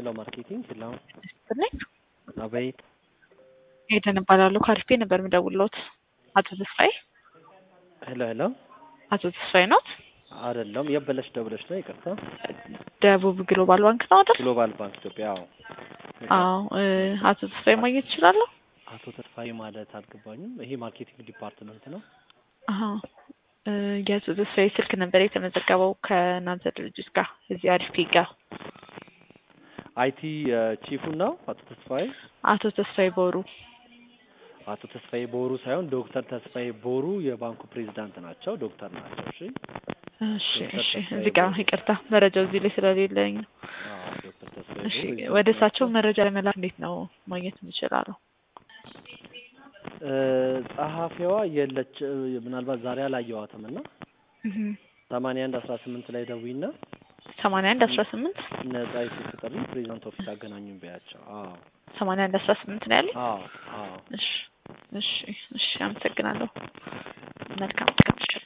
ሄሎ ማርኬቲንግ ሄሎ ነኝ አቤት ሄደን እባላለሁ። ከአሪፌ ነበር የምደውልዎት። አቶ ተስፋዬ ሄሎ ሄሎ አቶ ተስፋዬ ኖት? አይደለም የበለሽ ደብለሽ ነው ይቅርታ ደቡብ ግሎባል ባንክ ነው አይደል? ግሎባል ባንክ ኢትዮጵያ አዎ አዎ እ አቶ ተስፋዬ ማግኘት እችላለሁ? አቶ ተስፋዬ ማለት አልገባኝም ይሄ ማርኬቲንግ ዲፓርትመንት ነው አሀ እ የአቶ ተስፋዬ ስልክ ነበር የተመዘገበው ከእናንተ ድርጅት ጋር እዚህ አሪፌ ጋር አይቲ ቺፉን ነው አቶ ተስፋዬ አቶ ተስፋዬ ቦሩ አቶ ተስፋዬ ቦሩ ሳይሆን ዶክተር ተስፋዬ ቦሩ የባንኩ ፕሬዚዳንት ናቸው ዶክተር ናቸው እሺ እሺ እሺ እዚህ ጋር ይቅርታ መረጃው እዚህ ላይ ስለሌለኝ ነው። አዎ ዶክተር ተስፋዬ እሺ ቦሩ ወደ እሳቸው መረጃ ለመላክ እንዴት ነው ማግኘት የምችላለሁ? እ ጸሐፊዋ የለች ምናልባት ዛሬ አላየዋትም እና ሰማንያ አንድ አስራ ስምንት ላይ ደዊና ሰማንያ አንድ አስራ ስምንት ነጻ የስልክ ጥሪ ፕሬዚዳንት ኦፊስ አገናኙኝ በያቸው አዎ ሰማንያ አንድ አስራ ስምንት ነው ያለኝ። አዎ አዎ እሺ እሺ እሺ አመሰግናለሁ። መልካም ቀን